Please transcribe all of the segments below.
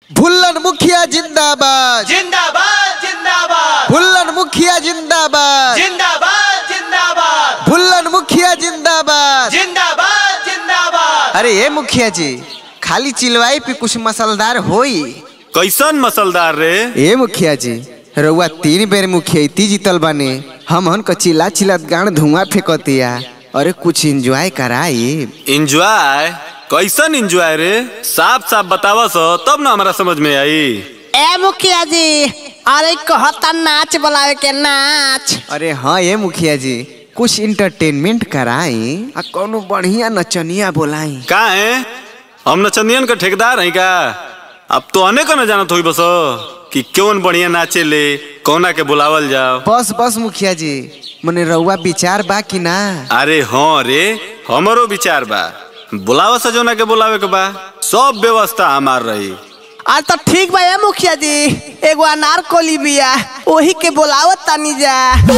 भुल्लन मुखिया जिंदाबाद जिंदाबाद जिंदाबाद भुल्लन मुखिया जिंदाबाद जिंदाबाद जिंदाबाद भुल्लन मुखिया जिंदाबाद जिंदाबाद जिंदाबाद अरे ये मुखिया जी खाली चिलवाई पे कुछ मसलदार होई कैसन मसलदार रे ए मुखिया जी रउआ तीन बेर मुखिया जीतल बाने हम हन क चिल्ला चिल्लात गान धुआं फेंकतिया अरे कुछ एंजॉय कराई इंजॉय कैसन इंजॉय रे साफ साफ बतावा सो तब ना हमारा समझ में आई ए मुखिया जी अरे कहता नाच बुलावे के नाच अरे हाँ ये मुखिया जी कुछ इंटरटेनमेंट कराई आ कौनो बढ़िया नचनिया बोलाई का है हम नचंदियन का ठेकेदार है का अब तो अने को न जानत होई बसो कि कौन बढ़िया नाचे ले कौना के बुलावल जाओ बस बस मुखिया जी मने रउआ विचार बा कि ना अरे हाँ रे हमरो विचार बा बुलावा सजोना के बुलावे के बा सब व्यवस्था हमार रही आज तो ठीक बा ए मुखिया जी एगो अनार कोली बिया ओही के बोलावत तानी जा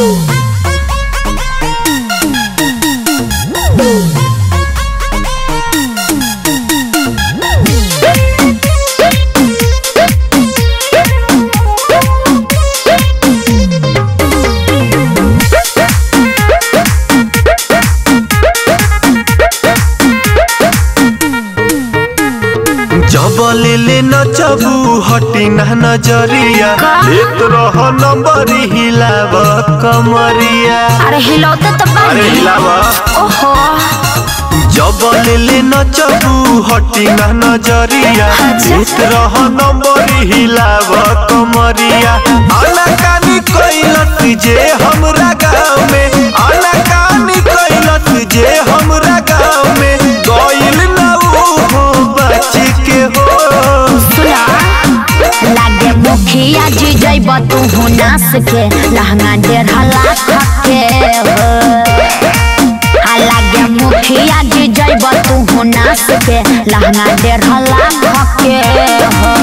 जबले ले नचबू हटी ना नजरिया एक रह नंबर हिलाव कमरिया अरे हिलौते तो अरे बनी हिलावा ओहो जबले ले नचबू हटी ना नजरिया अच्छा। एक रह नंबर हिलाव कमरिया अनकानी कैलत जे हमरा गाँव में अनकानी कैलत जे हमरा गाँव में गइल ना हो बच के हो सुना लागे मुखिया जी जइब तू हो नास के लहंगा डेढ़ लाख के हो आ लागे मुखिया जी जइब तू हो नास के लहंगा डेढ़ लाख के हो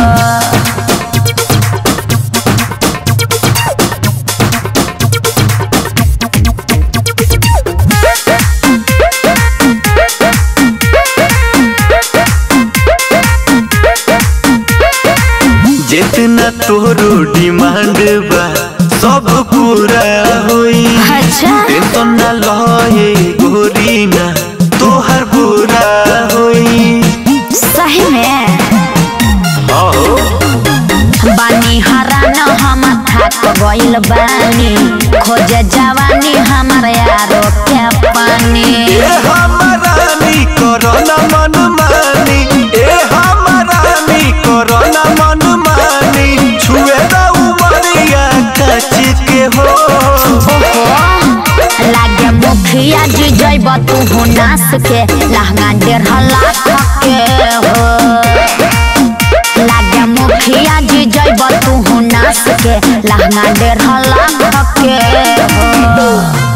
जितना तोरो डिमांड बा सब पूरा होई अच्छा टेंशन ना लहे गोरी ना तोहर पूरा होई सही में आहो बानी हराना हम थक गइल बानी खोजे जवानी हमर यारो के पानी ए हमारानी कोरोना मन मानी ए हमारानी कोरोना मन मानी छुए दा उमरिया कच के हो ओहो लागे मुखिया जी जइब तू हो नास के लहंगा डेढ़ लाख के हो लागे मुखिया जी जइब तू हो नास के लहंगा डेढ़ लाख के हो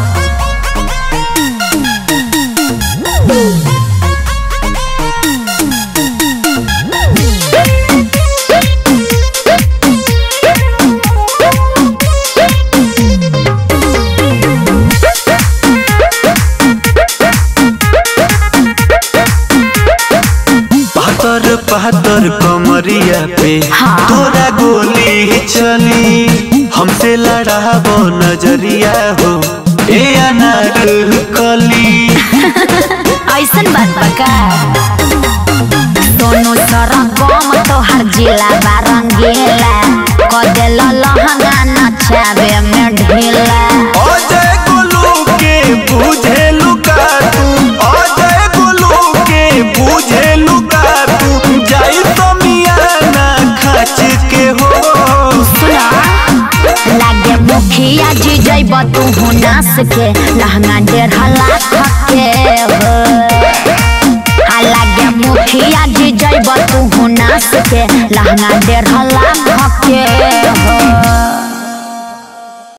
पातर पातर कमरिया पे हाँ। तोरा गोली चली हमसे लड़ाब नजरिया हो ए अनार कली ऐसन बात बका दोनों तरफ गम तोहर जिला बारंगीला कदेल लहंगा नचावे में ढीला अजय गोलू के बुझे लुका तू अजय गोलू के बुझे लुका तू जाई तो मियाना खच के हो सुना लागे मुखिया जी जइब तू हो नास के लहंगा डेढ़ लाख के हो आ लागे मुखिया जी जइब तू हो नास के लहंगा डेढ़ लाख के हो